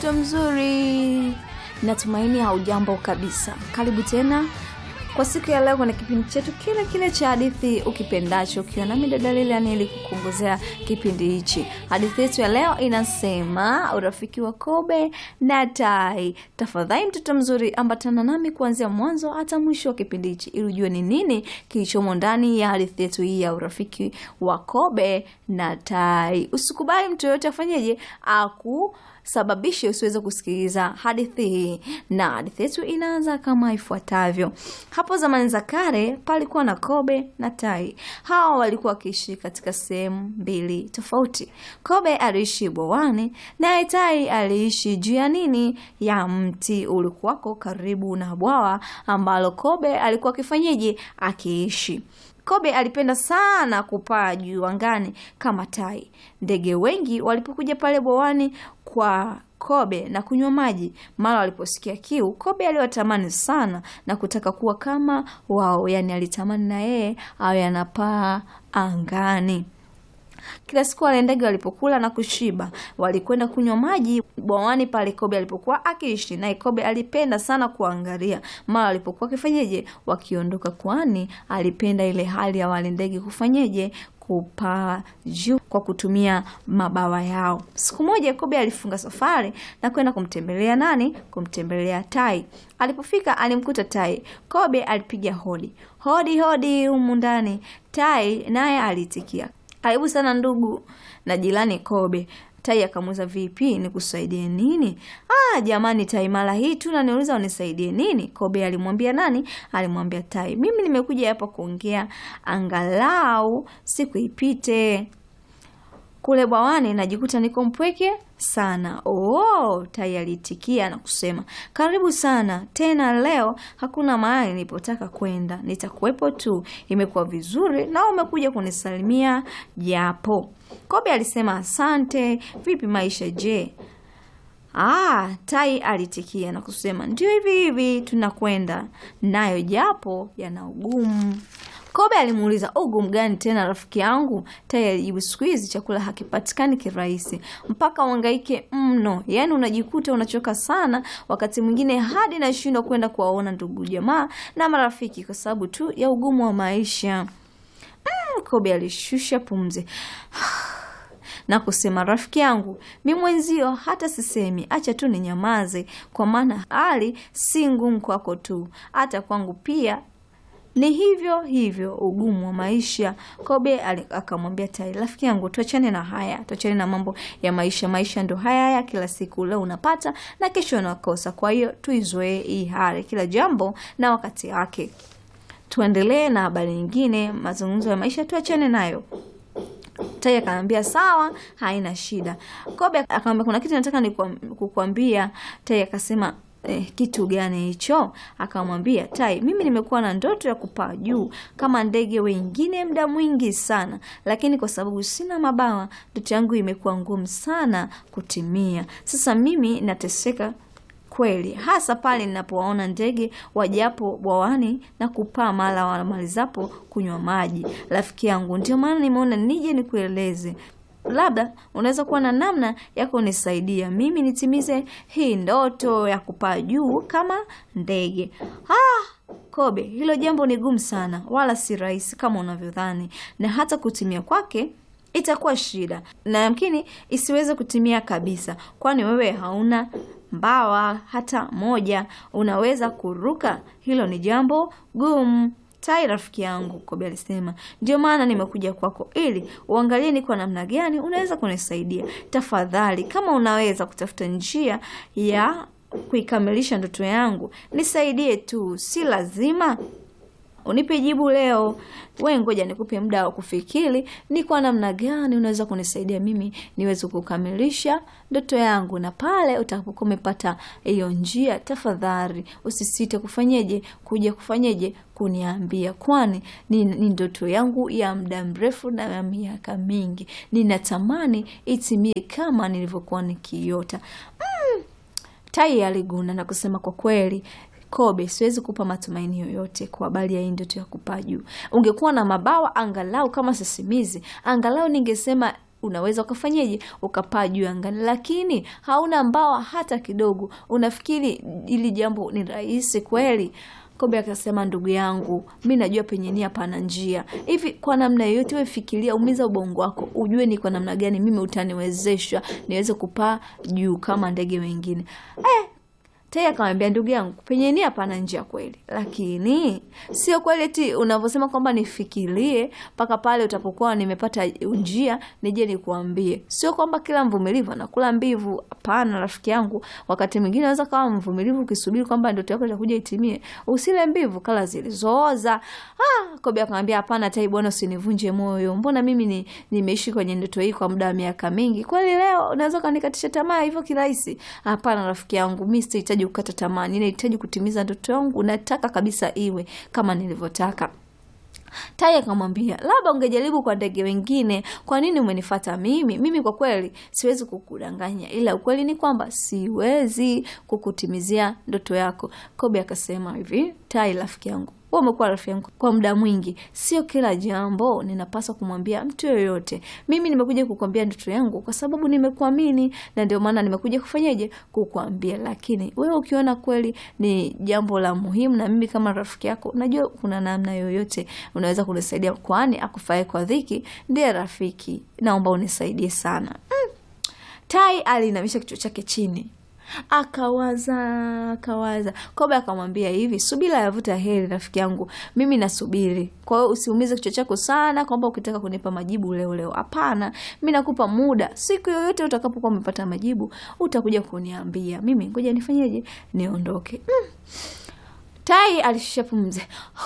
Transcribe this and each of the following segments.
mtoto mzuri, natumaini haujambo kabisa. Karibu tena kwa siku ya leo kwenye kipindi chetu kile kile cha hadithi ukipendacho, ukiwa nami dada Lilian ili kukuongozea kipindi hichi. Hadithi yetu ya leo inasema urafiki wa kobe na tai. Tafadhali mtoto mzuri, ambatana nami kuanzia mwanzo hata mwisho wa kipindi hichi ili ujue ni nini kilichomo ndani ya hadithi yetu hii ya urafiki wa kobe na tai. Usikubali mtu yoyote afanyeje aku sababishe usiweze kusikiliza hadithi hii, na hadithi yetu inaanza kama ifuatavyo. Hapo zamani za kale palikuwa na kobe na tai. Hawa walikuwa wakiishi katika sehemu mbili tofauti. Kobe aliishi bwawani, naye tai aliishi juu ya nini, ya mti ulikuwako karibu na bwawa ambalo kobe alikuwa akifanyeje, akiishi. Kobe alipenda sana kupaa juu angani kama tai. Ndege wengi walipokuja pale bwawani kwa kobe na kunywa maji, mara waliposikia kiu, kobe aliwatamani sana na kutaka kuwa kama wao, yaani alitamani na yeye awe anapaa angani. Kila siku wale ndege walipokula na kushiba, walikwenda kunywa maji bwawani pale kobe alipokuwa akiishi. Naye kobe alipenda sana kuangalia mara walipokuwa wakifanyeje, wakiondoka, kwani alipenda ile hali ya wale ndege kufanyeje kupaa juu kwa kutumia mabawa yao. Siku moja kobe alifunga safari na kwenda kumtembelea nani? Kumtembelea tai. Alipofika alimkuta tai. Kobe alipiga hodi, hodi hodi, humu ndani. Tai naye aliitikia, karibu sana ndugu na jirani Kobe. Tai akamuuliza vipi, nikusaidie nini? Ah, jamani Tai, mara hii tu naniuliza unisaidie nini? Kobe alimwambia nani? Alimwambia Tai, mimi nimekuja hapa kuongea angalau siku ipite kule bwawani najikuta niko mpweke sana. Oh, Tai aliitikia na kusema karibu sana tena. Leo hakuna mahali nilipotaka kwenda, nitakuwepo tu. Imekuwa vizuri na umekuja kunisalimia japo. Kobe alisema asante. Vipi maisha je? Ah, Tai alitikia na kusema ndio hivi hivi tunakwenda nayo, japo yana ugumu. Kobe alimuuliza ugumu gani tena rafiki yangu? Tai alijibu siku hizi chakula hakipatikani kirahisi, mpaka uhangaike mno. Yaani unajikuta unachoka sana, wakati mwingine hadi nashindwa kwenda kuwaona ndugu jamaa na marafiki kwa sababu tu ya ugumu wa maisha. Mm, Kobe alishusha pumzi na kusema rafiki yangu, mi mwenzio hata sisemi, acha tu ni nyamaze, kwa maana hali si ngumu kwako tu, hata kwangu pia ni hivyo hivyo, ugumu wa maisha. Kobe akamwambia Tai, rafiki yangu, tuachane na haya, tuachane na mambo ya maisha. Maisha ndo haya haya, kila siku leo unapata na kesho unakosa. Kwa hiyo tuizoee hii hali, kila jambo na wakati wake. Tuendelee na habari nyingine, mazungumzo ya maisha tuachane nayo. Tai akamwambia sawa, haina shida. Kobe akamwambia kuna kitu nataka kukwambia. Tai akasema Eh, kitu gani hicho? Akamwambia Tai, mimi nimekuwa na ndoto ya kupaa juu kama ndege wengine muda mwingi sana, lakini kwa sababu sina mabawa, ndoto yangu imekuwa ngumu sana kutimia. Sasa mimi nateseka kweli, hasa pale ninapowaona ndege wajapo bwawani na kupaa mara wamalizapo kunywa maji. Rafiki yangu, ndio maana nimeona nije nikueleze labda unaweza kuwa na namna ya kunisaidia mimi nitimize hii ndoto ya kupaa juu kama ndege. Ah, Kobe, hilo jambo ni gumu sana, wala si rahisi kama unavyodhani, na hata kutimia kwake itakuwa shida, na yamkini isiweze kutimia kabisa, kwani wewe hauna mbawa hata moja. Unaweza kuruka? Hilo ni jambo gumu. Tai rafiki yangu, Kobe alisema, ndio maana nimekuja kwako ili uangalie ni kwa namna gani unaweza kunisaidia. Tafadhali, kama unaweza kutafuta njia ya kuikamilisha ndoto yangu, nisaidie tu, si lazima unipe jibu leo. We ngoja nikupe muda wa kufikiri ni kwa namna gani unaweza kunisaidia mimi niweze kukamilisha ndoto yangu, na pale utakapokuwa umepata hiyo njia, tafadhali usisite kufanyeje, kuja kufanyeje kuniambia, kwani ni, ni ndoto yangu ya muda mrefu na ya miaka mingi. Ninatamani itimie kama nilivyokuwa nikiota. Mm, Tai aliguna na kusema kwa kweli Kobe, siwezi kupa matumaini yoyote kwa habari ya hii ndoto ya kupaa juu. Ungekuwa na mabawa angalau kama sisimizi, angalau ningesema unaweza ukafanyeje ukapaa juu angani, lakini hauna mbawa hata kidogo. Unafikiri ili jambo ni rahisi kweli? Kobe akasema, ndugu yangu, mi najua penye nia pana njia. Hivi kwa namna yoyote, we fikiria, umiza ubongo wako, ujue ni kwa namna gani mimi utaniwezesha niweze kupaa juu kama ndege wengine eh, Tai akamwambia ndugu yangu, penye nia pana njia kweli, lakini sio kweli eti unavyosema kwamba nifikirie mpaka pale utapokuwa nimepata njia nije nikuambie. Sio kwamba kila mvumilivu anakula mbivu. Hapana rafiki yangu, wakati mwingine unaweza kawa mvumilivu ukisubiri kwamba ndoto yako itakuja itimie. Usile mbivu kala zilizooza. Ah, Kobe akamwambia hapana Tai bwana, usinivunje moyo. Mbona mimi ni nimeishi kwenye ndoto hii kwa muda wa miaka mingi. Kweli leo unaweza kanikatisha tamaa hivyo kirahisi? Hapana rafiki yangu, mimi sihitaji kukata tamaa, ninahitaji kutimiza ndoto yangu. Nataka kabisa iwe kama nilivyotaka. Tai akamwambia labda ungejaribu kwa ndege wengine. Kwa nini umenifata mimi? Mimi kwa kweli siwezi kukudanganya, ila ukweli ni kwamba siwezi kukutimizia ndoto yako. Kobe akasema hivi, Tai rafiki yangu wewe umekuwa rafiki yangu kwa muda mwingi, sio kila jambo ninapaswa kumwambia mtu yoyote. Mimi nimekuja kukwambia ndoto yangu kwa sababu nimekuamini, na ndio maana nimekuja kufanyaje, kukwambia. Lakini wewe ukiona kweli ni jambo la muhimu, na mimi kama rafiki yako, najua kuna namna yoyote unaweza kunisaidia, kwani akufae kwa dhiki ndiye rafiki. Naomba unisaidie sana. Mm. Tai aliinamisha kichwa chake chini akawaza akawaza. Kobe akamwambia hivi, subira yavuta heri, rafiki yangu, mimi nasubiri. Kwa hiyo usiumize kichwa chako sana kwamba ukitaka kunipa majibu leo leo. Hapana, mi nakupa muda, siku yoyote utakapokuwa umepata majibu utakuja kuniambia. Mimi ngoja nifanyeje, niondoke. Mm. Tai alishusha pumzi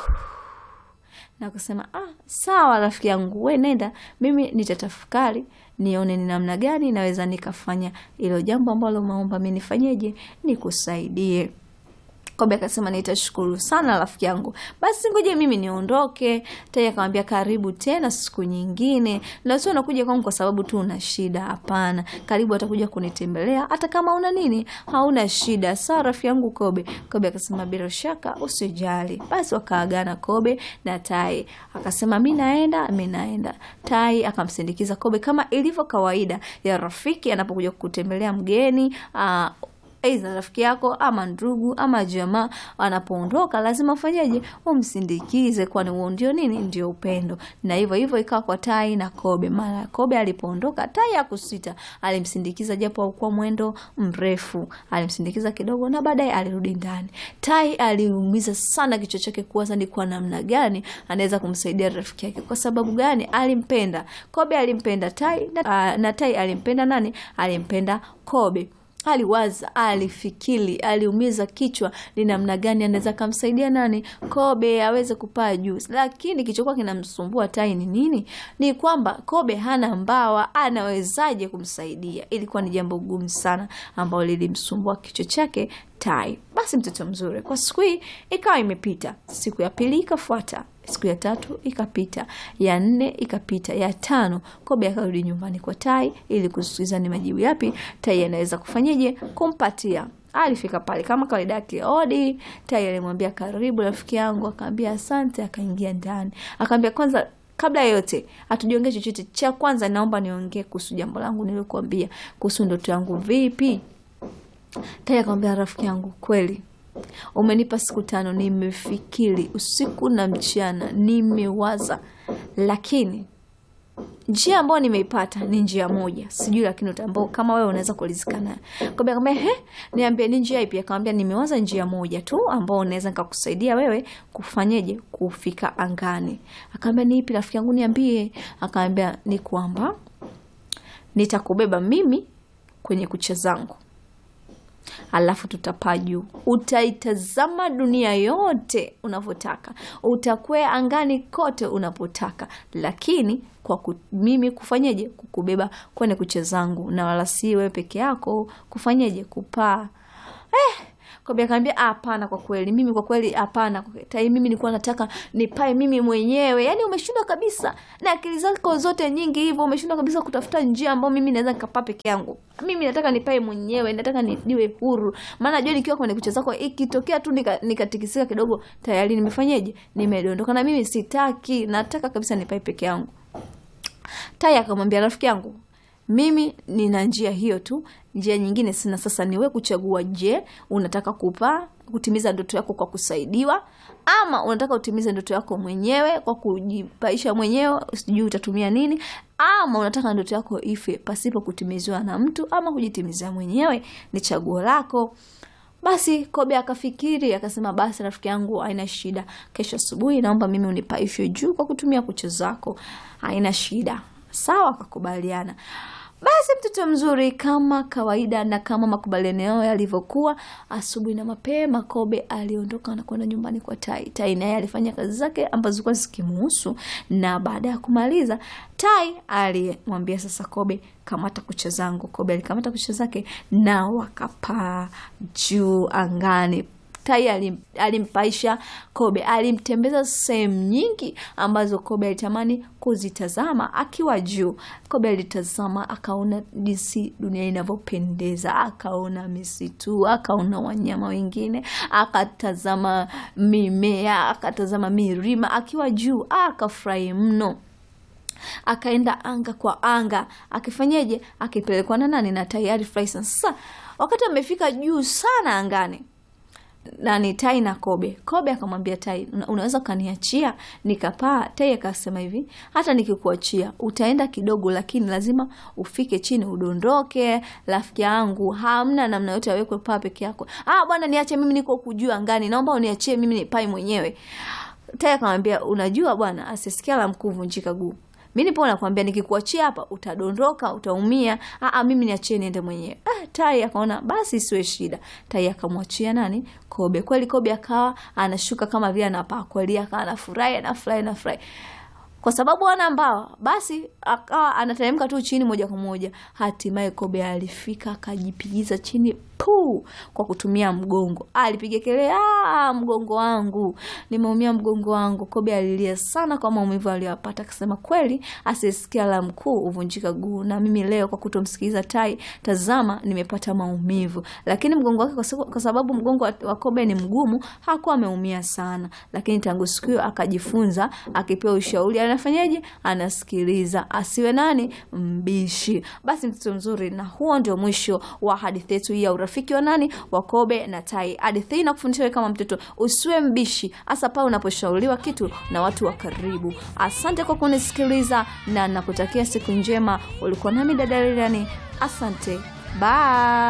na kusema ah, sawa rafiki yangu, we nenda, mimi nitatafakari nione ni namna gani naweza nikafanya ilo jambo ambalo umeomba mi nifanyeje, nikusaidie. Kobe akasema nitashukuru sana rafiki yangu, basi ngoja mimi niondoke. Tai akamwambia karibu tena siku nyingine, na sio unakuja kwangu kwa sababu tu una shida. Hapana, karibu atakuja kunitembelea hata kama una nini, hauna shida. Sawa rafiki yangu Kobe. Kobe akasema bila shaka, usijali. Basi wakaagana Kobe na Tai, akasema mi naenda, mi naenda. Tai akamsindikiza Kobe kama ilivyo kawaida ya rafiki anapokuja kukutembelea mgeni aa, Aidha rafiki yako ama ndugu ama jamaa anapoondoka, lazima ufanyeje? Umsindikize, kwani huo ndio nini? Ndio upendo. Na hivyo hivyo ikawa kwa Tai na Kobe. Mara Kobe alipoondoka, Tai hakusita, alimsindikiza japo haukuwa mwendo mrefu, alimsindikiza kidogo na baadaye alirudi ndani. Tai aliumiza sana kichwa chake kuwaza ni kwa namna gani anaweza kumsaidia rafiki yake. Kwa sababu gani? Alimpenda Kobe, alimpenda Tai na, na Tai alimpenda nani? Alimpenda Kobe. Aliwaza, alifikiri, aliumiza kichwa ni namna gani anaweza kumsaidia nani Kobe aweze kupaa juu. Lakini kilichokuwa kinamsumbua Tai ni nini? Ni kwamba Kobe hana mbawa, anawezaje kumsaidia? Ilikuwa ni jambo gumu sana ambalo lilimsumbua kichwa chake Tai. Basi mtoto mzuri, kwa siku hii ikawa imepita, siku ya pili ikafuata siku ya tatu ikapita, ya nne ikapita, ya tano Kobe akarudi nyumbani kwa Tai ili kusikiliza ni majibu yapi Tai anaweza kufanyeje kumpatia. Alifika pale kama kawaida yake, odi. Tai alimwambia karibu rafiki yangu, akaambia asante, akaingia ndani, akaambia kwanza kabla ya yote hatujiongee chochote, cha kwanza naomba niongee kuhusu jambo langu nilikuambia kuhusu ndoto yangu. Vipi? Tai akamwambia rafiki yangu, kweli umenipa siku tano, nimefikiri usiku na mchana, nimewaza, lakini njia ambayo nimeipata ni njia moja, sijui lakini utambao kama wewe unaweza kulizika nayo. Kobe akamwambia he, niambie ni njia ipi? Akamwambia nimewaza njia moja tu ambao unaweza nikakusaidia wewe kufanyeje kufika angani. Akamwambia ni ipi rafiki yangu, niambie. Akamwambia ni kwamba nitakubeba mimi kwenye kucha zangu alafu tutapaa juu, utaitazama dunia yote unavyotaka, utakwea angani kote unapotaka, lakini kwa ku, mimi kufanyeje kukubeba kwenye kucha zangu, na wala si wewe peke yako kufanyeje kupaa. Eh, Kobe akaambia hapana, kwa kweli mimi, kwa kweli hapana, Tai, mimi nilikuwa nataka nipae mimi mwenyewe. Yani umeshindwa kabisa na akili zako zote nyingi hivyo, umeshindwa kabisa kutafuta njia ambayo mimi naweza nikapaa peke yangu. Mimi nataka nipae mwenyewe, nataka ni, niwe huru, maana najua nikiwa kwenye kucha zako ikitokea tu nikatikisika nika kidogo, tayari nimefanyeje, nimedondoka. Na mimi sitaki, nataka kabisa nipae peke yangu. Tai akamwambia rafiki yangu, mimi nina njia hiyo tu, njia nyingine sina. Sasa niwe kuchagua, je, unataka kupaa kutimiza ndoto yako kwa kusaidiwa, ama unataka utimize ndoto yako mwenyewe kwa kujipaisha mwenyewe, sijui utatumia nini, ama unataka ndoto yako ife pasipo kutimiziwa na mtu ama kujitimizia mwenyewe. Ni chaguo lako. Basi Kobe akafikiri akasema, basi rafiki yangu, haina shida, kesho asubuhi naomba mimi unipaishe juu kwa kutumia kucha zako, haina shida. Sawa, akakubaliana. Basi mtoto mzuri, kama kawaida na kama makubaliano yao yalivyokuwa, asubuhi na mapema Kobe aliondoka na kwenda nyumbani kwa Tai. Tai naye alifanya kazi zake ambazo zilikuwa zikimuhusu, na baada ya kumaliza, Tai alimwambia sasa Kobe, kamata kucha zangu. Kobe alikamata kucha zake na wakapaa juu angani. Tai alim, alimpaisha Kobe, alimtembeza sehemu nyingi ambazo Kobe alitamani kuzitazama akiwa juu. Kobe alitazama akaona jinsi dunia inavyopendeza, akaona misitu, akaona wanyama wengine, akatazama mimea, akatazama milima akiwa juu, akafurahi mno. Akaenda anga kwa anga, akifanyeje? Akipelekwa na nani? Na Tai. Alifurahi sana. Sasa wakati amefika juu sana angani nani Tai na Kobe. Kobe akamwambia Tai, unaweza ukaniachia nikapaa? Tai akasema hivi, hata nikikuachia utaenda kidogo, lakini lazima ufike chini udondoke, rafiki yangu, hamna namna yote awekwe paa peke yako. Ah bwana, niache mimi, niko kujua angani, naomba uniachie mimi nipai mwenyewe. Tai akamwambia, unajua bwana, asisikia la mkuu vunjika guu mi nipo nakwambia, nikikuachia hapa utadondoka, utaumia. Aa, mimi niachie niende mwenyewe. Ah, Tai akaona basi isiwe shida. Tai akamwachia nani? Kobe. Kweli Kobe akawa anashuka kama vile anapaa kweli, akawa anafurahi anafurahi anafurahi kwa sababu ana mbawa, basi akawa anateremka tu chini moja kwa moja. Hatimaye Kobe alifika akajipigiza chini puu, kwa kutumia mgongo. Alipiga kelele, ah, mgongo wangu, nimeumia mgongo wangu. Kobe alilia sana kwa maumivu aliyopata, akasema kweli, asisikia la mkuu huvunjika guu, na mimi leo kwa kutomsikiliza Tai, tazama, nimepata maumivu. Lakini mgongo wake, kwa sababu mgongo wa Kobe ni mgumu, hakuwa ameumia sana. Lakini tangu siku hiyo akajifunza, akipewa ushauri anafanyaje? Anasikiliza, asiwe nani mbishi. Basi mtoto mzuri, na huo ndio mwisho wa hadithi yetu hii ya urafiki wa nani wa Kobe na Tai. Hadithi hii inakufundisha wewe kama mtoto usiwe mbishi, hasa pale unaposhauriwa kitu na watu wa karibu. Asante kwa kunisikiliza na nakutakia siku njema. Ulikuwa nami dada Lilian, asante, bye.